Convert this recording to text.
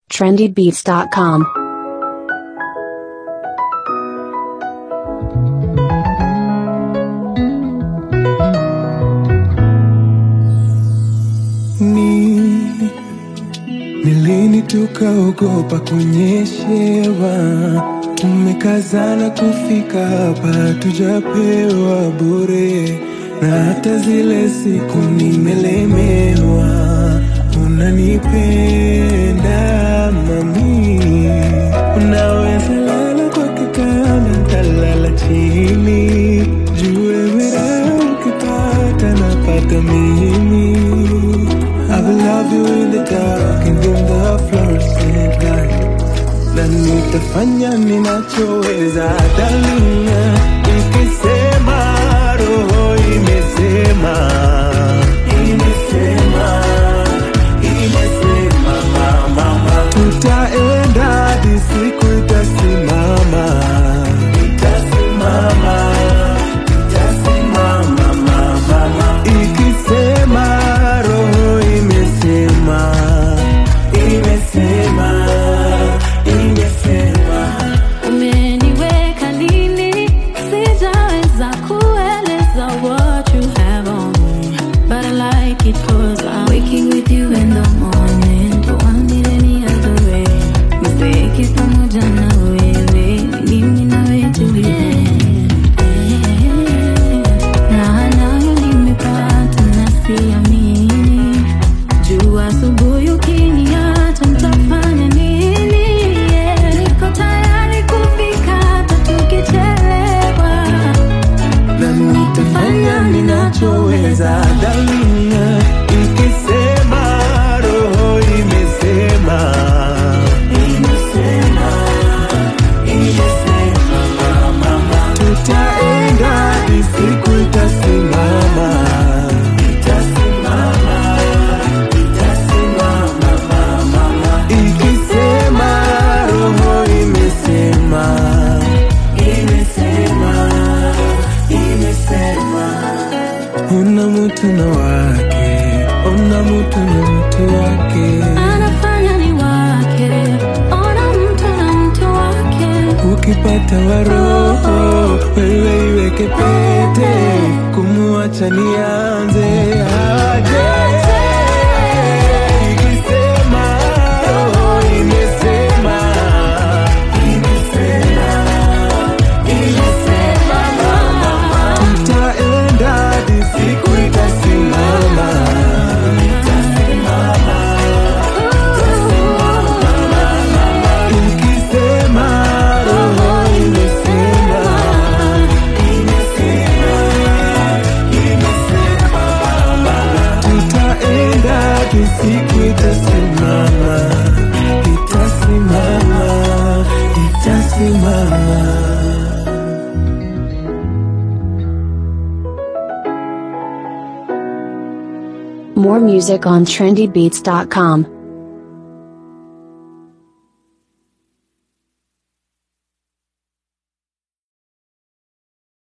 trendybeats.com. Ni ni lini tukaogopa kunyeshewa? Tumekazana kufika hapa, tujapewa bure, na hata zile siku nimelemewa. Unanipenda mami, unaweza lala kwa kitanda, ntalala chini, juu wewe raha ukipata napata mimi I will love you in the dark and in the fluorescent light. Na nitafanya ninachoweza darling, ikisema roho imesema, imesema, imesema mama, tutaenda hadi siku itasimama, itasimama, itasimama mama, ikisema roho imesema, imesema, imesema. Umeniweka nini? Sijaweza kueleza what you have on me. But I like it 'cause I'm waking with you in the morning. Don't want it any other way. Mistake pamoja na wewe. Mimi na wewe tulipenda. Na nayo nimepata na siamini. Jua asubuhi ukiniacha mtafanya nini? Yeah, niko tayari kufika hata tukichelewa. na nitafanya ninachoweza darling, ikisema roho imesema, imesema, imesema mama, tutaenda hadi siku itasimama, itasimama, itasimama mama, ikisema roho imesema, imesema, imesema una mtu na wake, una mtu na mtu wake. Anafanya ni wake, ona mtu na mtu wake. Ukipata waroho wewe iweke pete, kumuacha nianze aje. Ikisema roho imesema, imesema, imesema mama, tutaenda hadi siku itasimama, itasimama, ikisema roho imesema, imesema, imesema mama, tutaenda hadi siku itasimama, itasimama, itasimama. More music on trendybeats.com.